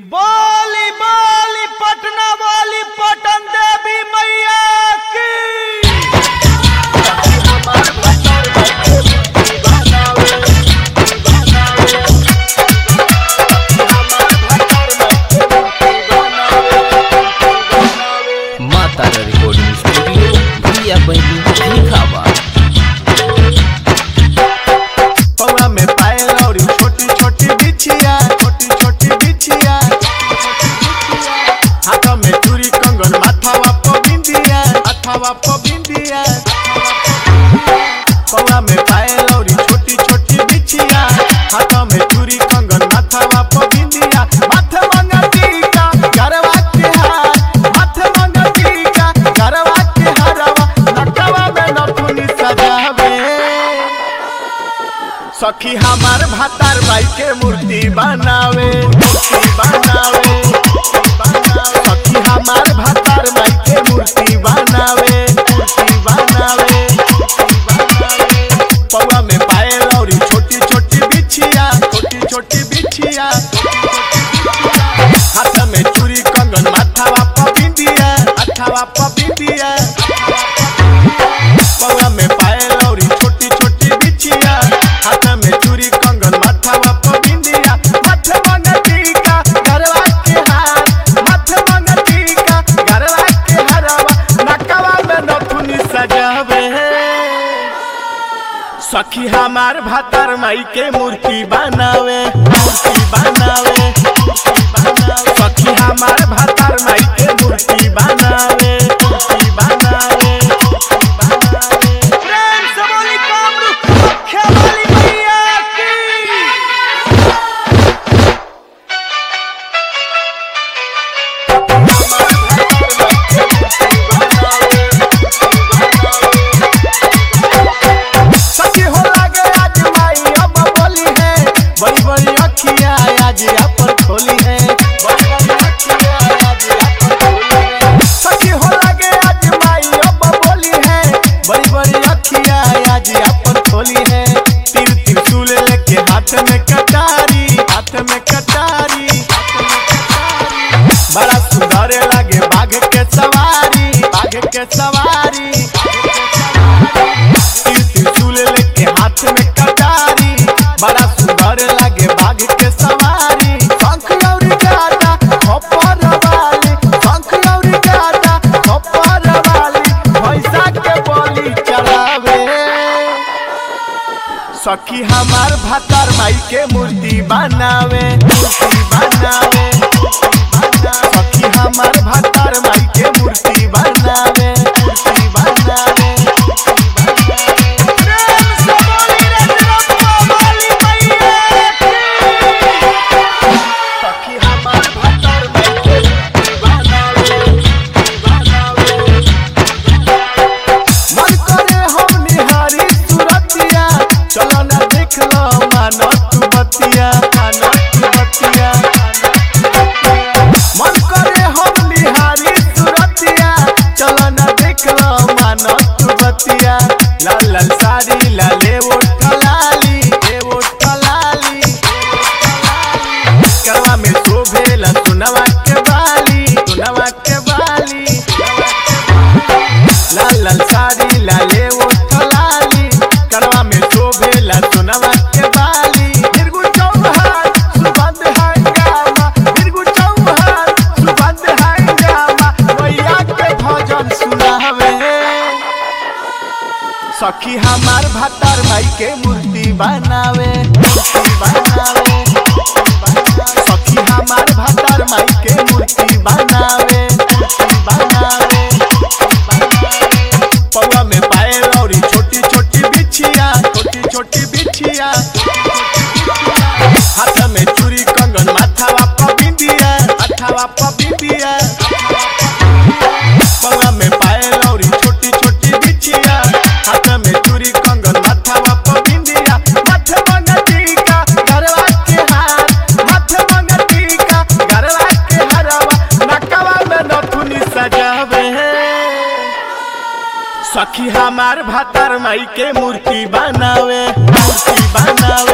बोली बोली पटना वाली पटन देवी मैया की माता रिकॉर्डिंग स्टूडियो भैया बहनी लिखावा पौवा में पायल और छोटी छोटी बिछिया छोटी छोटी बिछिया हाथ में चूड़ी कंगन माथावा पर बिंदिया माथावा पर बिंदिया पौवा में पायल और छोटी छोटी बिछिया हाथ में चूड़ी कंगन माथावा पर बिंदिया माथे मंगा टीका गरवा के हार माथे मंगा टीका गरवा के हारवा नटवा में नथुनी सजावे सखी हमार भातार भाई के मूर्ति बनावे मूर्ति बनावे सखी हमार भातार भाई के मूर्ति बनावे मूर्ति बनावे पौवा में पायल और छोटी छोटी बिछिया छोटी छोटी बिछिया हाथ में चूड़ी कंगन माथावा पर बिंदिया माथावा पर बिंदिया पौवा में पायल और छोटी छोटी बिछिया हाथ में चूड़ी कंगन माथावा पर बिंदिया माथे मंगा टीका गरवा के हार माथे मंगा टीका गरवा के हारवा नकवा में नथुनी सजावे सखी हमार भातार माई के मूर्ति बनावे मूर्ति बनावे मूर्ति बनावे सखी हमार भातार माई के मूर्ति बनावे मूर्ति बनावे मूर्ति बनावे प्रेम से बोली कामरूप रखे वाली मैया की सखी हो लागे आज माई अब बोली है बड़ी बड़ी अखियाँ आज अपन खोली है बड़ी बड़ी अखियाँ आज अपन खोली है सखी हो लागे आज माई अब बोली है बड़ी बड़ी अखियाँ आज अपन खोली है तीर त्रिशूल लेके हाथ में कटारी हाथ में कटारी हाथ में कटारी बड़ा सुंदर लागे बाघ के सवारी बाघ के सवारी तीर त्रिशूल लेके हाथ में कटारी बड़ा सुंदर लागे बाघ के सवारी शंख और गादा खप्पर वाली शंख और गादा खप्पर वाली भैंसा के बलि चढ़ावे सखी हमार भातार माई के मूर्ति बनावे मूर्ति बनावे सखी हमार भातार माई के मूर्ति बनावे मूर्ति बनावे प्रेम से बोली रजरप्पा वाली मैया की सखी हमार भातार माई के मूर्ति बनावे बनावे मन करे हम निहारी सुरतिया चलो ना देख लो मानो तू बतिया मानो तू बतिया मन करे हम निहारी सुरतिया चलो ना देख लो मानो तू बतिया लाल लाल साड़ी लाले वो ठलाली ए वो ठलाली करवा में शोभेला सुनवा के बाली सुनवा के बाली लाल लाल साड़ी लाले वो ठलाली करवा में शोभेला सुनवा के बाली बिरगु चौहान सुबंध हंगामा बिरगु चौहान सुबंध हंगामा मैया के भजन सुनावे सखी हमार भातार भाई के मूर्ति बनावे मूर्ति बनावे सखी हमार भातार माई के मूर्ति बनावे मूर्ति बनावे पौवा में पायल और छोटी छोटी बिछिया छोटी छोटी बिछिया हाथ में चूड़ी कंगन माथावा पर बिंदिया माथावा पर बिंदिया पौवा में पायल और छोटी छोटी बिछिया हाथ में चूड़ी कंगन माथावा पर बिंदिया माथे मंगा टीका गरवा के हार माथे मंगा टीका गरवा के हारवा नकवा में नथुनी सजावे सखी हमार भातार माई के मूर्ति बनावे मूर्ति बनावे